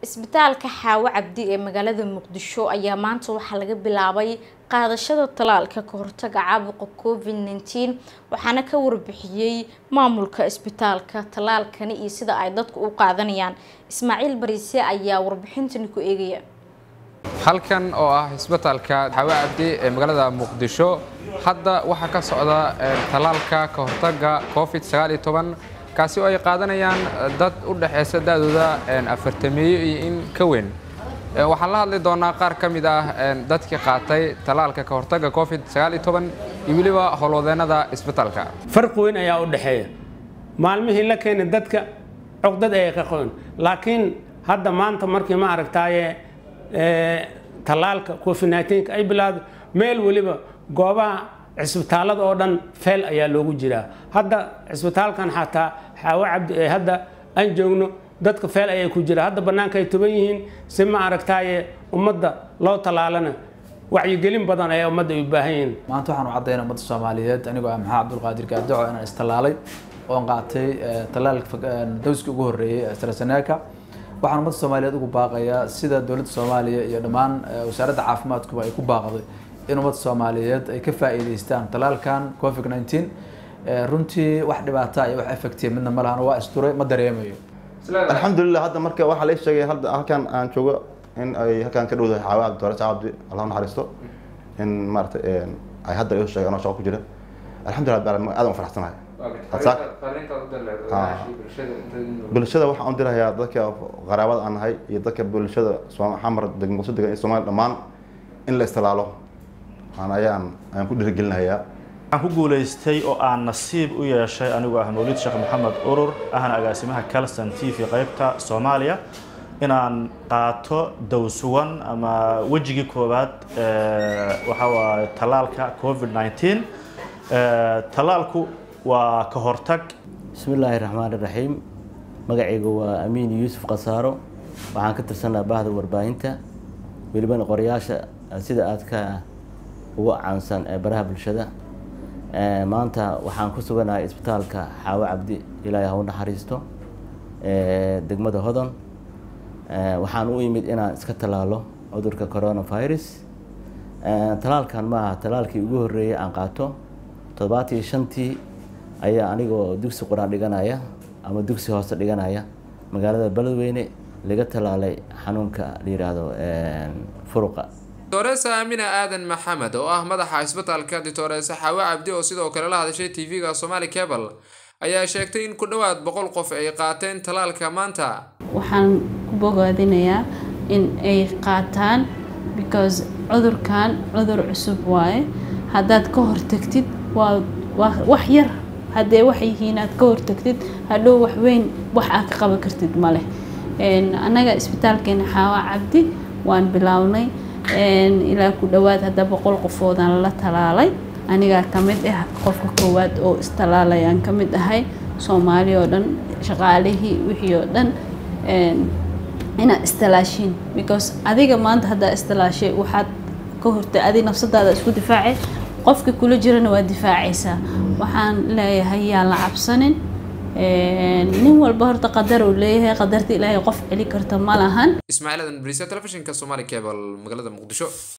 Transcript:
isbitaalka xaawo cabdi ee magaalada muqdisho ayaa maanta waxaa laga bilaabay qaadashada talaalka ka hortaga caabuqa covid nneteen waxaana ka warbixiyey maamulka isbitaalka talaalkani iyo sida ay dadku u qaadanayaan ismaaciil bariise ayaa warbixintani ku eegaya halkan oo ah isbitaalka xaawo cabdi ee magaalada muqdisho hadda waxaa ka socda talaalka ka hortaga covid sagaal iyo toban kaasi oo ay qaadanayaan dad u dhexeysa da-dooda afartameeyo iyo in ka weyn waxaan la hadli doonaa qaar ka mid ah dadkii qaatay talaalka ka hortaga covid sagaal iyo toban iyo weliba howlwadeennada isbitaalka farqi weyn ayaa u dhexeeya maalmihii la keenay dadka cogdad ayay ka qoon laakiin hadda maanta markii ma aragtaaye talaalka covid nneteen-ka ay bilaado meel weliba goobaha cisbitaalada oo dhan feel ayaa loogu jiraa hadda cisbitaalkan xataa xaawo cabdi ee hadda aan joogno dadka feel ayay ku jira hadda bannaanka ay tuban yihiin si ma aragtaaye ummadda loo talaalana wacyigelin badan ayaa ummadda ay u baahan yihiin maanta waxaan u caddaynaa ummadda soomaaliyeed anigoo ah maxaa cabdulqaadir gaadaco inaan istallaalay oon qaatay talaalka dowska ugu horreeyey straseneeka waxaan ummadda soomaaliyeed ugu baaqayaa sida dowladda soomaaliya iyo dhammaan wasaaradda caafimaadkuba ay ku baaqday in ummadda soomaaliyeed ay ka faa'iidaystaan talaalkan covid nneteen runtii wax dhibaata iyo wax effective midna ma lahan waa isturay ma dareemayo alxamdulilah hadda marka waxaa la sheegay hadda halkan aan joogo in ay halkan ka dhowdahay xaawa cabdi doore cabdi allah naxariisto in maarata ay hadda iu sheegeen oo shaqo ku jira alxamdulillah baa aad u faraxsanahay bulshada waxaan u dirahayaa dadka qaraabada aan nahay iyo dadka bulshada xamar degmaqso degan iyo soomaaliya dhammaan in la istalaalo ayaan ayaan ku dhiirigelinayaa waxaan ku guulaystay oo aan nasiib u yeeshay anigoo ah mawlid sheekh maxamed urur ahna agaasimaha calston t v qaybta soomaaliya inaan qaato dowsuwan ama wejigii koowaad waxaa waaye talaalka covid nneteen talaalku waa ka hortag bismi illaahi raxmaan iraxiim magacayga waa amiin yuusuf khasaaro waxaan ka tirsanaa bahda warbaahinta welibana qorayaasha sida aad ka ugu caansan ee baraha bulshada maanta waxaan ku suganahay isbitaalka xaawo cabdi ilaahay ha u naxariisto degmada hodon waxaan u imid inaan iska tallaalo cudurka coronavirus talaalkan maaha talaalkii ugu horreeyay aan qaato toddobaatiyo shantii ayaa anigoo dugsi qur-aan dhiganaya ama dugsi hoose dhiganaya magaalada beledweyne laga tallaalay xanuunka la yidhaahdo furuqa dictoresa aamina aadan maxamed oo ah madaxa isbitaalka dictoresa xaawo cabdi oo sidoo kale la hadashay tv-ga somali cable ayaa sheegtay in ku dhowaad boqol qof ay qaateen talaalka maanta waxaan ku bogaadinayaa in ay qaataan because cudurkan cudur cusub waaye haddaad ka hortagtid waa wax yar haddee wax yihiin aad ka hortagtid hadhow wax weyn wax aad ka qaban kartid ma leh annaga isbitaalkeena xaawa cabdi waan bilownay ilaa ku dhowaad hadda boqol qofoodaan la talaalay anigaa ka mid ah qofka koowaad oo istalaalayaan ka mid ahay soomaali oo dhan shaqaalihii wixii oo dhan inaad istalaashiin because adiga maanta haddaa istalaashay waxaad ka hortay adi nafsadaada isku difaacay qofka kula jirana waa difaacaysaa waxaan leeyahay yaan la cabsanin nin walba horta qadar uu leeyahay qadarta ilaahay qof celi karta ma lahan ismaaciil adan bariisa telefishinka somali cable magaalada muqdisho